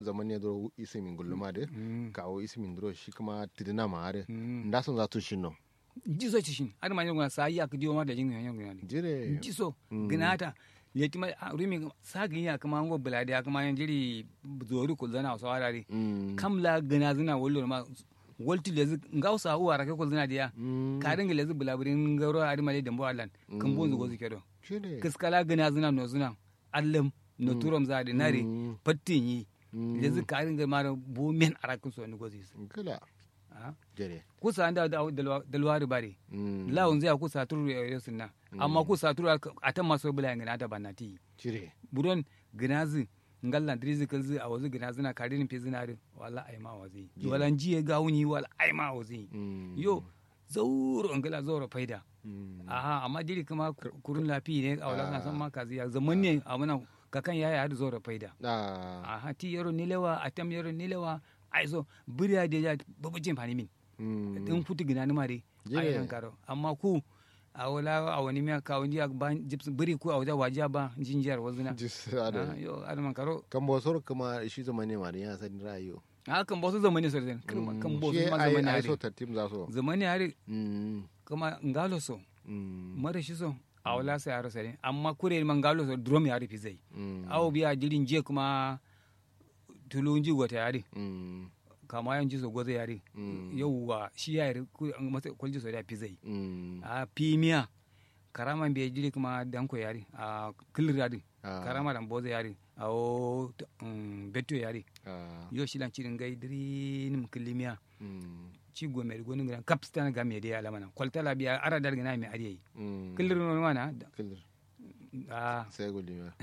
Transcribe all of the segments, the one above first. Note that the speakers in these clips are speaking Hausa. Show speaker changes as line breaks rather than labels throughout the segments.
zaman ne dro isimin gulluma de
Mm.
kawo isimin dro shi kuma tidina ma are
Mm.
nda son za tu shin no
jiso ci shin ar ma nyonga sa ya ka diyo ma da jin yon yon
jire
jiso
Mm.
gnata leti ma ah, rumi sa gin ya kama ngo bulade ya kama yan jiri zori ko zana so warare
Mm.
kam la gna zina wollo ma wolti lezi ngausa uwa rake ko zina dia
Mm.
ka dinga lezi bulaburin ngaro ari male dembo alan kan bo zugo zikedo
jire
kiskala gna zina no zina allam no turom zade nari
Mm.
pattin yi
Mm.
lezi ka dinga mara bo men arakin so ni gozi
kala
ah
jire
kusa anda da dalwari bare
Mm.
lawun zai kusa turu ya sunna amma kusa turu a tan maso bula ngana ta banati
jire
buron ginazi ngalla drizi kalzi a wazu ginazi na karin fi zinari wala ai ma wazi wala jiye gawuni wala ai ma wazi
Mm.
yo zauro ngala zauro faida
Mm.
aha amma diri kuma kur- kurun lafi ne a wala na san ma kazi ya zaman ne a muna kakan yaya hadu zauro faida
ah
aha ti yaro nilewa atam yaro nilewa ai so buriya da ya babu jin fani min
Mm.
din futu gina ni mare
Jire.
ai nan karo amma ku a wala a wani miya ka wani ba jips biri ku a wajen wajiya ba jinjiyar wazuna
jis
Ah,
ada
yo adaman karo
kan bo sor kuma shi zaman ne ma da ya san rayo
a kan bosu zamani sosai
Mm.
kan bosu
Shi
ma
ai-
zamani
ai so
hari
tartib za so
zamani hari
Mm.
kuma ngalo so
Mm.
mara shi so a wala sai yaro sare amma kure man ngalo so drum ya rufi zai
Mm.
awo biya jirin je kuma tulun ji wata yari
Mm.
kama yan ji so gozo yari
Mm.
yauwa shi ya yari masa kwalji so da fi zai
Mm.
a pimiya karama be jiri kuma danko yari a kilir yari
Ah.
karama dan bozo yari a o um, beto yari
Ah.
yo shilan cirin gai diri nim kilimiya
Mm.
ci go mer gonu ngran kapstan ga me de ala mana kwalta la biya ara dar gina me ari
Mm.
kilir no mana
Kilir.
a
sai guli ma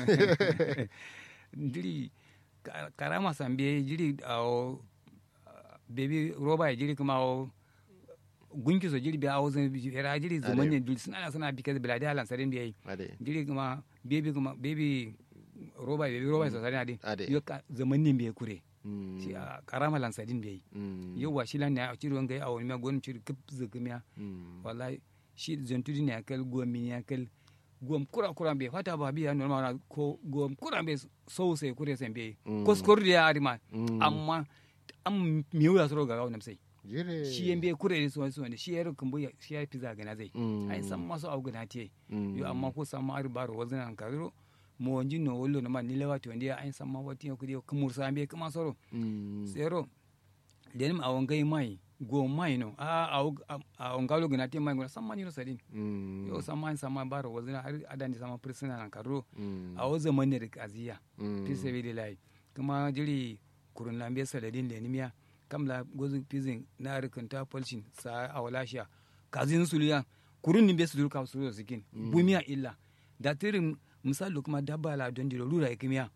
diri ka- karama sambe jiri a o bebi roba ya jiri kuma o gunki so jiri biya o zan era jiri zaman ne dul suna suna bi kaza biladi halan sarin biya
ade
jiri kuma bebi kuma bebi roba bebi roba so sarin adi
Ade.
yo ka- zaman ne biya kure
Mm.
si a karama lan sadin biya
Mm.
yo wa shilan ne a ciri wanga a wani ma gon ciri kip zikimiya
Mm.
wallahi shi zantudi ne akal gomi ne akal gom kura kura be fata ba biya normal na ko gom kura be so sai kure sai be
Mm.
ko skor dia arima
Mm.
amma am miyo ya soro ga gawo sai
jire
shi yan be kure ne so so ne shi yaro kumbu ya shi ya fiza gana zai
Mm.
ai san maso au gana te
Mm.
yo amma ko san ma ar baro wazin an kariro mo wanji no wollo na ma ni lewati wanda ai san ma wati ko dio kumur sa be kuma soro
Mm.
sero denim awon gai mai go mai no a a on galo gana te mai go san ma ni no sadin
Mm.
yo sama sama baro wazina har adani sama prisoner nan karo
Mm.
a wo zaman ne da aziya
Mm.
fi sabi da lai kuma jiri kurun lambe saladin da nimiya kamla gozu pizin na rikanta polshin sa a walashiya kazin suliya kurun nimbe su durka su sikin bumiya illa da tirin misali kuma dabba la don dilo rura ikimiya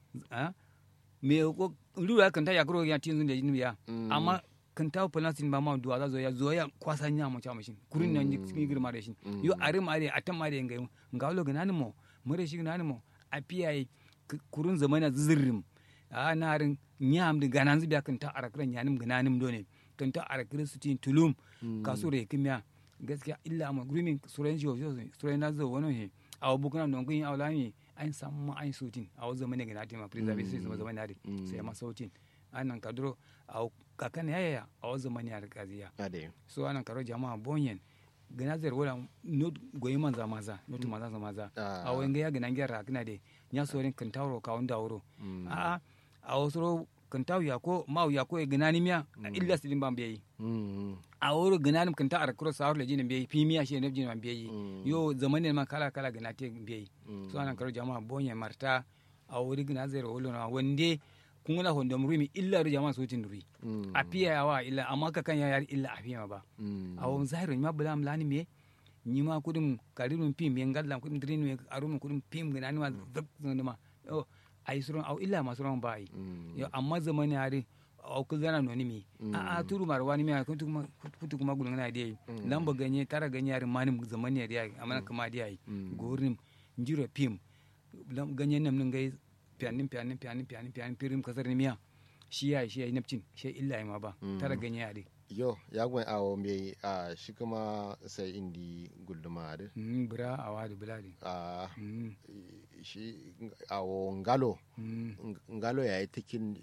a me ko rura kan ta yakro ya tinzun da nimiya
Mm.
amma kan ta polasin ba ma duwa za zo ya zo ya kwasa nya mu cha mashin kurin nan cikin girma da shi yo are ma are atam ma da ngai ngalo ganani mo mure shi ganani mo a piyaye kurun zamana zirrim a narin nyam de ganan zibiya kan ta arakran yanim gananim done kan ta arakran su tin tulum kasure kimya gaskiya illa ma gurumin suren jiyo suren na zo wani he a bukuna don kun yi aulami an samu an sutin a wasu zamani ga natima preserve sai zama zamani nadi sai ma sautin anan kadro a kakan yaya a wasu zamani a rikaziya
ade
so anan karo jama'a bonyen gana zai wala not goyi manza maza not maza za maza
Ah.
a wani ya gana gyara kana de nya sorin kan tawro ka wanda wuro a a wasu kan taw ya ko maw ya ko e gana ni miya illa sidin ban biyi
Mm.
a wuro gana nim kan ta ar kuro sa le jinin biyi fi miya shi ne jinin ban biyi
Mm.
yo zamanin ma kala kala gana te biyi
Mm.
so anan karo jama'a bonyen marta a wuri gana zai wala na wande kun gana hondo murimi illa ru jama'a sotin duri
Mm.
a fiya yawa illa amma ka kan ya yar illa a fiya ba
Mm.
awon zahiru ma bula mlani me nyima kudum karirun pim yen gallam kudum drin me arum kudum pim gana ni ma zab ma yo ay suron aw illa ma suron bai
Mm.
yo amma zamani ari aw ku zana no ni mi a a turu mar wani mi kuntu kuma kuntu kuma gulun na dai lamba ganye tara ganye ari manim zamani ari ai amana kuma dai ai
Mm.
gorin njiro pim lam ganye nam nun gai pianin pianin pianin pianin pianin pirim kasar ni miya shi ya shi ya napcin shi illa ai ma ba tara ganye ari
yo ya gwen awo me a shi kuma sai indi gulduma ade
Mm, bura a wadi buladi
a
Mm,
shi awo ngalo
mm.
ngalo ya yi takin